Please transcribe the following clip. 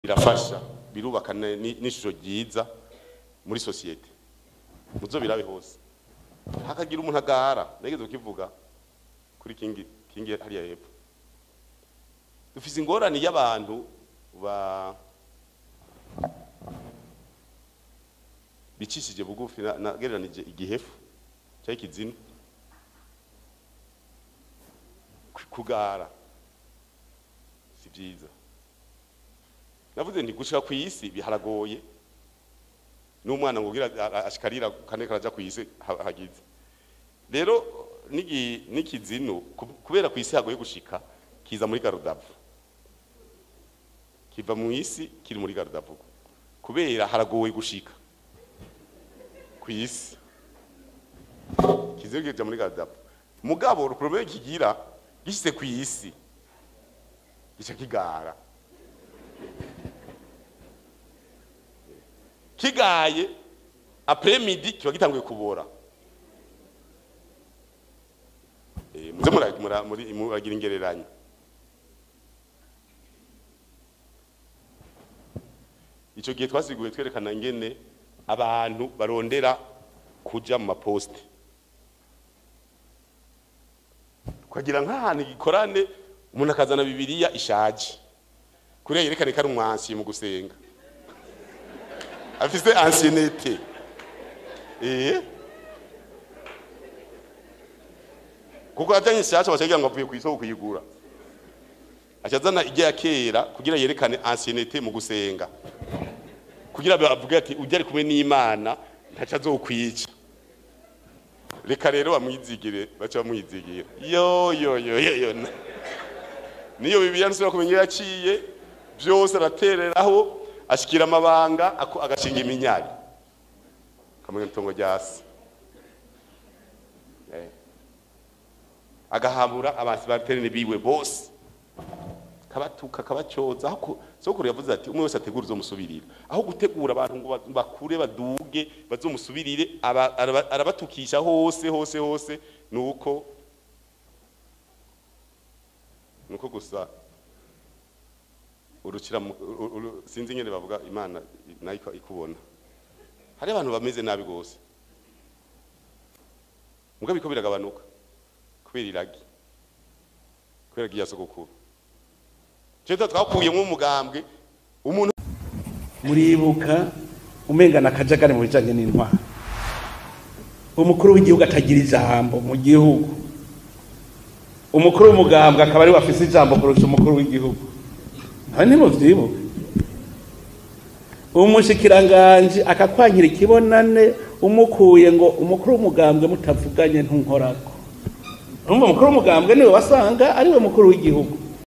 birafasha birubaka ne- ni- n'ishusho ryiza muri sosiyete muzo birabe hose hakagira umuntu agara nageze kukivuga kuri kingi kingi hariya hepfo dufise ingorane y'abantu ba bicishije bugufi na- nagereranije igihefu cyangwa ikizinu Ku- kugara si byiza navuze nti gushika ku isi biharagoye n'umwana ngo ugira ashikarira kane karaja ku isi ha- hagize rero nigi nikizino ku- kubera ku isi hagoye gushika kiza muri garudavu kiva mu isi kiri muri garudavu kubera haragoye gushika ku isi kizero kija muri garudavu mugabo problème kigira gishyize ku isi gica kigara kigaye après midi kiba gitanguye kubora Eh, muze mura- mura- muri- muragira ingereranyo icyo gihe twasiguye twerekana ingene abantu barondera kuja mu maposite ukagira nk'ahantu igikorane umuntu akazana bibiliya ishaje kuriya yerekane ko ari umwansi mu gusenga afise ancienneté eh kuko ajanye shasha bacagira ngo avuye ku isoko kuyigura acazana ijya ya kera kugira yerekane ancienneté mu gusenga kugira bavuge ati ujya ari kumwe n'imana ntaca azokwica reka rero bamwizigire baca bamwizigira yo yo yo yo yo niyo bibiliya nsubira kumenya iyo yaciye byose aratereraho ashikira amabanga ako- agashinga iminyari kamwe n'itongo rya se Eh. agahamura abasibaterine biwe bose kabatuka kabacoza aho ku- sokuru yavuze ati umwe wese ategura uzomusubirira aho gutegura abantu ngo ba- bakure baduge bazomusubirire aba- araba- arabatukisha hose hose hose nuko nuko gusa urukira mu- uru- uru- sinzi ingene bavuga imana nayo ika- ikubona hari abantu bameze nabi gose mugabo biko biragabanuka kubera iragi kubera iragi ya sogokuru cyo twakuyemo umugambwe umuntu muribuka umengana akajagari mu bijanye n'intwaro umukuru w'igihugu atagira ijambo mu gihugu umukuru w'umugambwe akaba ari we afise ijambo kurusha umukuru w'igihugu ntawe ntimuvyibuka umushikiranganji akakwankira ikibonane umukuye ngo umukuru w'umugambwe mutavuganye ntunkorako urumva umukuru w'umugambwe niwe wasanga ari we mukuru w'igihugu